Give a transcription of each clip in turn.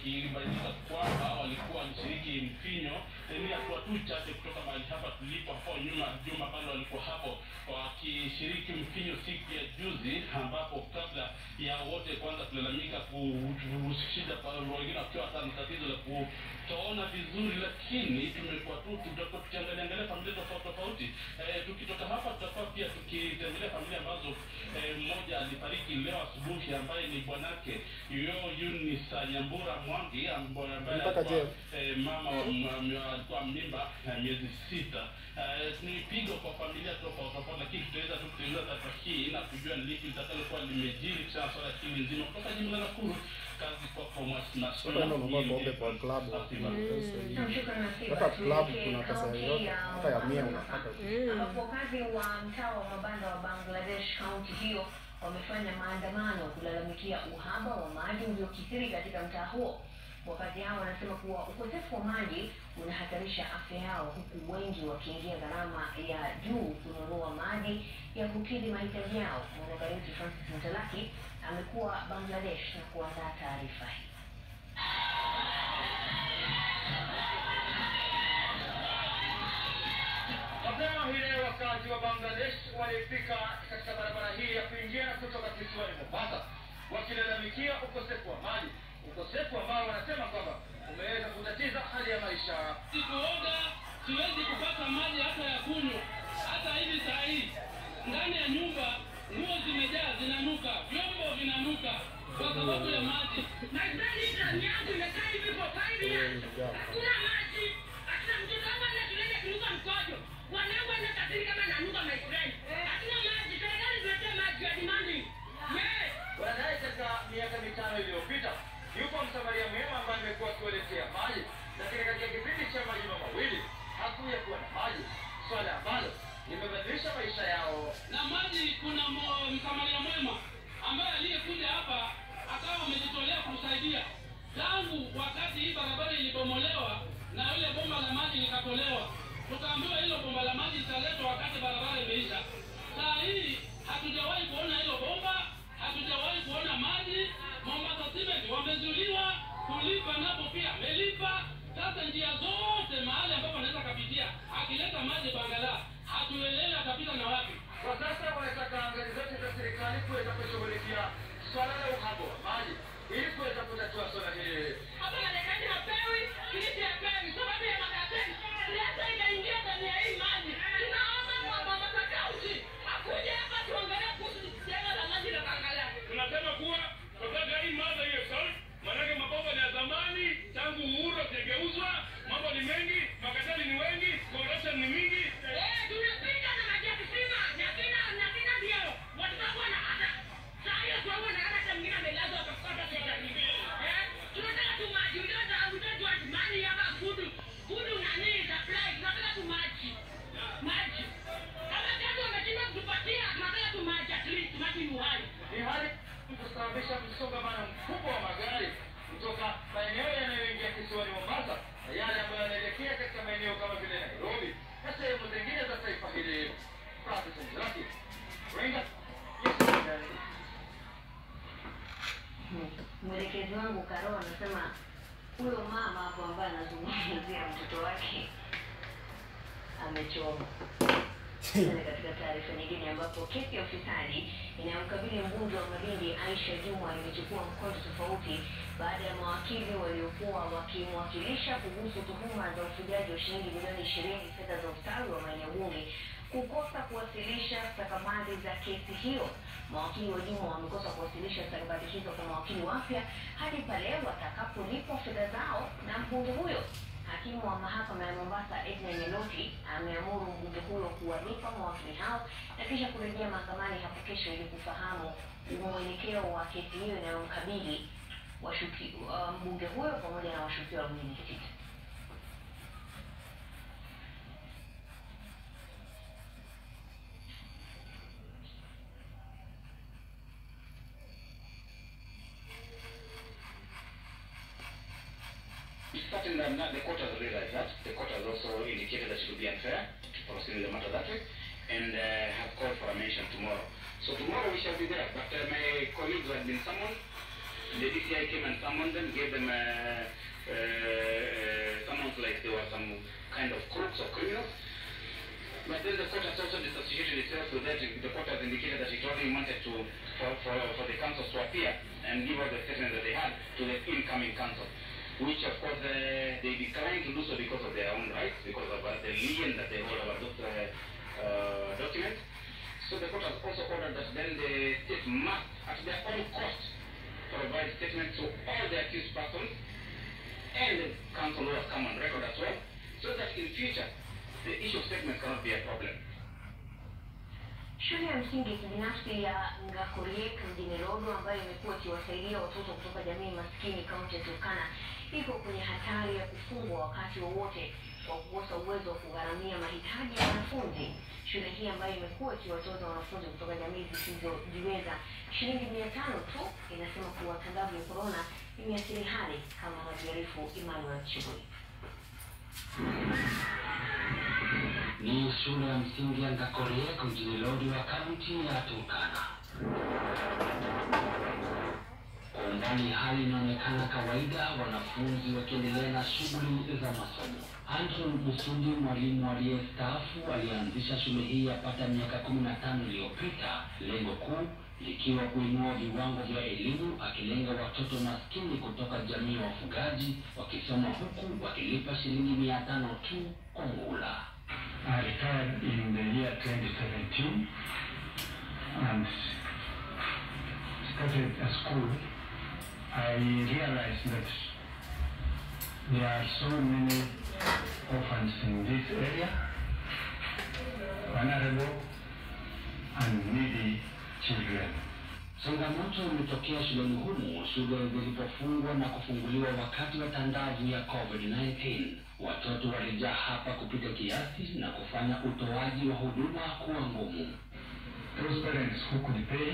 ikibainika kwamba walikuwa walishiriki mfinyo eh, ni hatua tu chache kutoka mahali hapa tulipo hapo nyuma juma pale walikuwa hapo wakishiriki mfinyo siku ya juzi ambapo kabla ya wote kwanza kulalamika kushida wengine wakiwa hata na tatizo la kutoona vizuri lakini tumekuwa tu tutakuwa tukiangalia angalia familia tofauti tofauti eh, tukitoka hapa tutakuwa pia tukitembelea familia ambazo eh, mmoja alifariki leo asubuhi ambaye ni bwanake yo Eunice Nyambura Mwangi ambaye ambaye Mpaka alikuwa je? eh, mama wa m- m- alikuwa mimba ya miezi sita. Eh, ni pigo kwa familia tofauti tofauti, lakini tutaweza tu kutengeneza taarifa hii na kujua ni lipi litakalokuwa limejiri kisha swala hili nzima kutoka jimbo la Nakuru. Kazi kwako Mwasina Sasa ndio ununua pombe kwa klabu. Hata Hata klabu kuna pesa yoyote, hata ya mia unapata. ambapo wakazi wa mtaa wa mabanda wa Bangladesh kaunti hiyo wamefanya maandamano kulalamikia uhaba wa maji uliokithiri katika mtaa huo. Wakazi hao wanasema kuwa ukosefu wa maji unahatarisha afya yao, huku wengi wakiingia gharama ya juu kununua maji ya kukidhi mahitaji yao. Mwanahabari wetu Francis Mtalaki amekuwa Bangladesh na kuandaa taarifa hii. Mapema hii leo wakazi wa Bangladesh walifika katika barabara hii ya kuingia na kutoka kisiwani Mombasa wakilalamikia ukosefu wa maji, ukosefu ambao wanasema kwamba umeweza kutatiza hali ya maisha. Sikuoga, siwezi kupata maji hata ya kunywa. Hata hivi saa hii ndani ya nyumba nguo zimejaa, zinanuka, vyombo vinanuka kwa sababu ya maji. Nadhani ndani yangu imekaa hivi for five years. Hakuna maji. Hata mtoto wangu anakienda kunuka mkojo. Wanangu anakatili kama nanuka my friend. Hakuna maji. Serikali tuletee maji ya demanding. Yes. Wanadai katika miaka mitano iliyopita yupo msamaria mwema ambaye amekuwa akiwaletea maji, lakini katika kipindi cha majuma mawili hakuya kuwa na maji, swala ambalo limebadilisha maisha yao. na maji kuna mo- msamaria mwema ambaye aliyekuja hapa akawa amejitolea kusaidia tangu wakati hii barabara ilibomolewa na ile bomba la maji likatolewa tukaambiwa hilo bomba la maji litaletwa wakati barabara imeisha saa hii hatujawahi kuona hilo bomba hatujawahi kuona maji mombasa cement wamezuiliwa kulipa napo pia amelipa sasa njia zote mahali ambapo anaweza kapitia akileta maji bangala hatuelewi atapita na wapi Kwa sasa wanataka ngazi zote za serikali kuweza kushughulikia swala la uhaba wa maji ili kuweza kutatua swala hili. Hapa Marekani hapewi, Kilifi hapewi. Sababu ya makaratasi. Siasa ikaingia ndani ya hii maji. Tunaomba kwa Mombasa County akuje hapa tuongelee kuhusu janga la maji la Bangala. tunasema kuwa tunataka hii mada hiyo solve, maanake mabomba ni ya zamani, tangu uhuru hazijageuzwa, mambo ni mengi, makatali ni wengi, corruption ni mingi. Eh, tunapita na maji ya kisima. Na kina na kina ndio. Watu wangu wanakata. Saa hiyo tu wangu wanakata hata mwingine amelazwa akakata sasa hivi. Eh, tunataka tu maji. We don't have- we don't want money hapa food. Food na nini supply. Tunataka tu maji. Maji. Kama kazi wameshindwa kutupatia, tunataka tu maji at least. Maji ni uhai. Ni hali kusababisha msongamano mkubwa wa magari kutoka maeneo yanayoingia kisiwani Mombasa na yale ambayo yanaelekea katika maeneo kama vile Nairobi na sehemu zingine za taifa hili. Francis Mzaki, Ringa, Yes, Mwelekezi wangu Karo anasema huyo mama hapo ambaye anazungumzia mtoto wake amechoma. Tena katika taarifa nyingine ambapo kesi ya ufisadi inayomkabili mbunge wa Malindi Aisha Jumwa imechukua mkondo tofauti baada ya mawakili waliokuwa wakimwakilisha kuhusu tuhuma za ufujaji wa shilingi milioni ishirini fedha za ustawi wa maeneo bunge kukosa kuwasilisha stakabadhi za kesi hiyo. Mawakili wa Jumwa wamekosa kuwasilisha stakabadhi hizo kwa mawakili wapya hadi pale watakapolipwa fedha zao na mbunge huyo. Hakimu wa mahakama ya Mombasa Edna Nyeloti ameamuru mbunge huyo kuwalipa mawakili hao na kisha kurejea mahakamani hapo kesho ili kufahamu mwelekeo wa kesi hiyo inayomkabili washuki uh, mbunge huyo pamoja na washukiwa wengine sita. Starting them now, the court has realized that. The court has also indicated that it would be unfair to proceed with the matter that way and uh, have called for a mention tomorrow. So tomorrow we shall be there. But uh, my colleagues have been summoned The DCI came and summoned them, gave them uh, uh, uh, summons like they were some kind of crooks or criminals. But then the court has also disassociated itself with that. The court has indicated that it only wanted to for, for, for the councils to appear and give us the statement that they had to the incoming council, which of course uh, they declined to do so because of their own rights, because of uh, the lien that they hold over those uh, uh, documents. So the court has also ordered that then the state must, at their own cost, provide statements to all the accused persons and the council who has come on record as well, so that in future the issue of statements cannot be a problem. Shule ya msingi ya kibinafsi ya Ngakoriek mjini Lodwar ambayo imekuwa ikiwasaidia watoto kutoka jamii maskini kaunti ya Turkana iko kwenye hatari ya kufungwa wakati wowote kwa kukosa uwezo wa kugharamia mahitaji ya wanafunzi. Shule hii ambayo imekuwa ikiwatoza wanafunzi kutoka jamii zisizojiweza shilingi mia tano tu inasema kuwa tangazo ya korona imeathiri hali kama anavyoarifu Emmanuel Chibui. Ni shule ya msingi ya Ngakoriek mjini Lodwar, kaunti ya Turkana. Kwa umbali hali inaonekana kawaida, wanafunzi wakiendelea na shughuli za masomo. Andrew Busudi, mwalimu aliyestaafu, alianzisha shule hii yapata miaka kumi na tano iliyopita, lengo kuu likiwa kuinua viwango vya elimu, akilenga watoto maskini kutoka jamii ya wafugaji wakisoma huku wakilipa shilingi mia tano tu kwa muhula. I retired in the year 2017 and started a school. I realized that there are so many orphans in this area, vulnerable and needy children. Changamoto imetokea shuleni humu shule zilipofungwa na kufunguliwa wakati wa tandavu ya COVID-19. Watoto walijaa hapa kupita kiasi na kufanya utoaji wa huduma kuwa ngumu. Those parents who could pay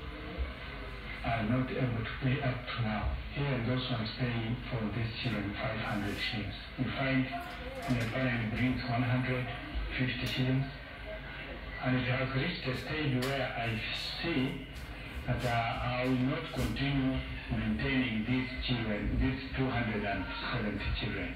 are not able to pay up to now. Here, those ones paying for these children 500 shillings. You find when a parent brings 150 shillings, and it has reached a stage where I see that uh, I will not continue maintaining these children, these 270 children.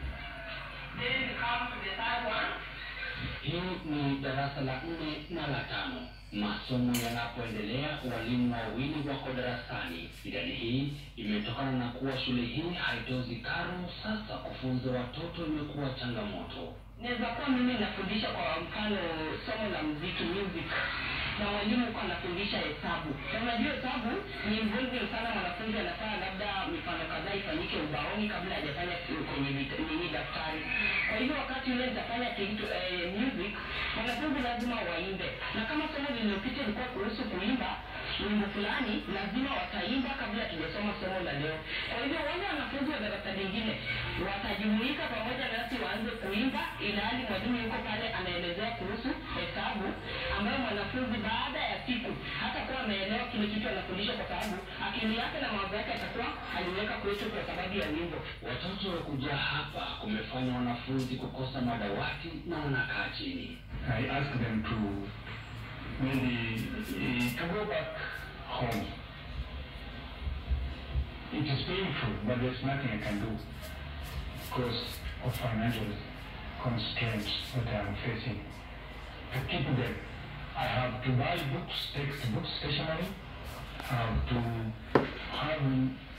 Then we come to the third one. Hii ni darasa la nne na la tano. Masomo yanapoendelea, walimu wawili wako darasani. Idadi hii imetokana na kuwa shule hii haitozi karo. Sasa kufunza watoto imekuwa changamoto. Naweza kuwa mimi nafundisha kwa mfano somo la muziki music na mwalimu kwa anafundisha hesabu. Na unajua hesabu ni involving sana, mwanafunzi anafaa labda mifano kadhaa ifanyike ubaoni kabla hajafanya kwenye vit- nini daftari. Kwa hivyo wakati ule nitafanya kitu eh, music, wanafunzi lazima waimbe, na kama somo lililopita ilikuwa kuhusu kuimba wimbo fulani, lazima wataimba kabla tujasoma somo la leo. Kwa hivyo wale wanafunzi wa darasa lingine watajumuika pamoja nasi waanze kuimba, ilhali mwalimu yuko pale anaelezea kuhusu hesabu, ambayo mwanafunzi baada ya siku hata kuwa ameelewa kile kitu anafundishwa, kwa sababu akili yake na mawazo yake atakuwa aliweka kwetu kwa sababu ya wimbo. Watoto kujaa hapa kumefanya wanafunzi kukosa madawati na wanakaa chini. I asked them to maybe eh, to go back home. It is painful, but there's nothing I can do because of financial constraints that I'm facing. To keep them, I have to buy books, textbooks, stationery. I have to have